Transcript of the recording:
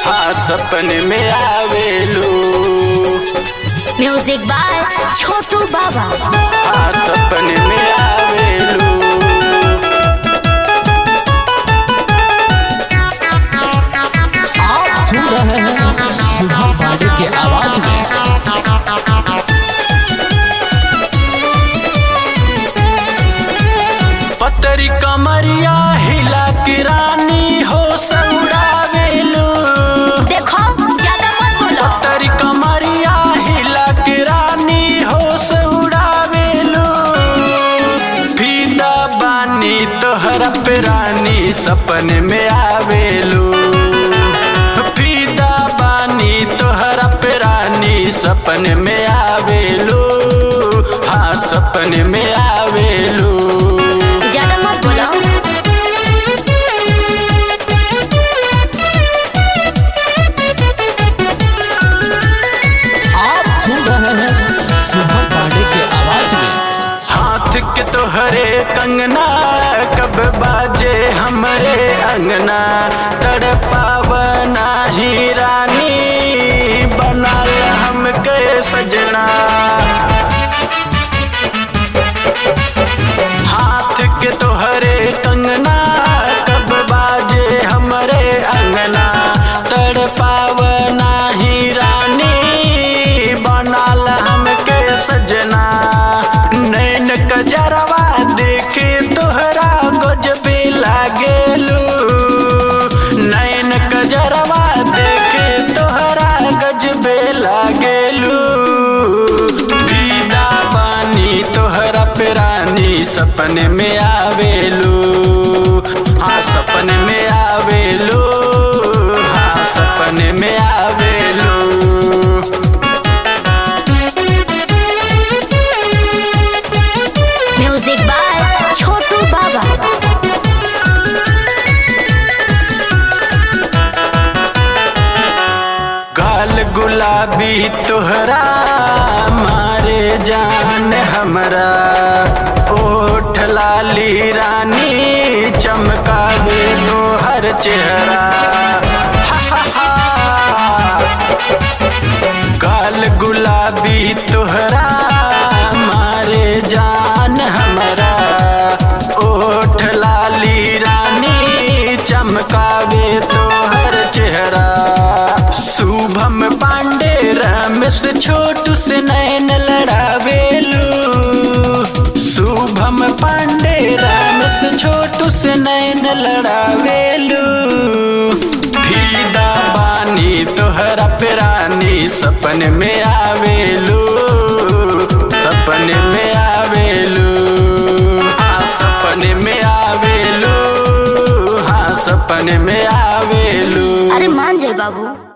हाँ सपने में आवेलू म्यूजिक बाय छोटू बाबा हाँ सपने में आवेलू आप सुन रहे हैं सुधा पांडे के आवाज में पतरी कमरिया हिला की रानी हो सौड़ावेलू देखो ज्यादा मत बोलो पतरी कमरिया हिला की रानी हो सौड़ावेलू फीदा बानी तोहरा पे रानी सपने में आवेलू फीदा बानी तोहरा पे रानी सपने में आवेलू हाँ सपने में आवेलू ज्यादा मत बोलो आप सुन रहे हैं सुधा पांडे के आवाज में हाथ के तोहरे कंगना कब बाजे हमरे अंगना तड़पावना ही रानी बनाल हमके सजना हाथ के तोहरे कंगना कब बाजे हमरे अंगना तड़पावना ही रानी बनाल हमके सजना नैन कजरवा देखे तोहरा गजबे लागेलू नैन कजरवा देखे तोहरा गजबे लागेलू दीदा बानी तोहरा पे रानी सपने में आवेलू हाँ सपने में आवेलू हाँ सपने में आवेलू म्यूजिक बाय छोटू बाबा गाल गुलाबी तोहरा मारे जान हमरा ओठ लाली रानी चमकावे तोहर चेहरा हा, हा, हा। गाल गुलाबी तोहरा मारे जान हमरा ओठ लाली रानी चमकावे तोहर चेहरा शुभम पांडे रमेश छोटू से नैन लड़ावेलू शुभम पांडे रमेश छोटू से नैन लड़ावेलू फीदा बानी तोहरा पे रानी सपने में आवेलू सपने में आवेलू हाँ सपने में आवेलू हाँ सपने में आवेलू अरे मान जाए बाबू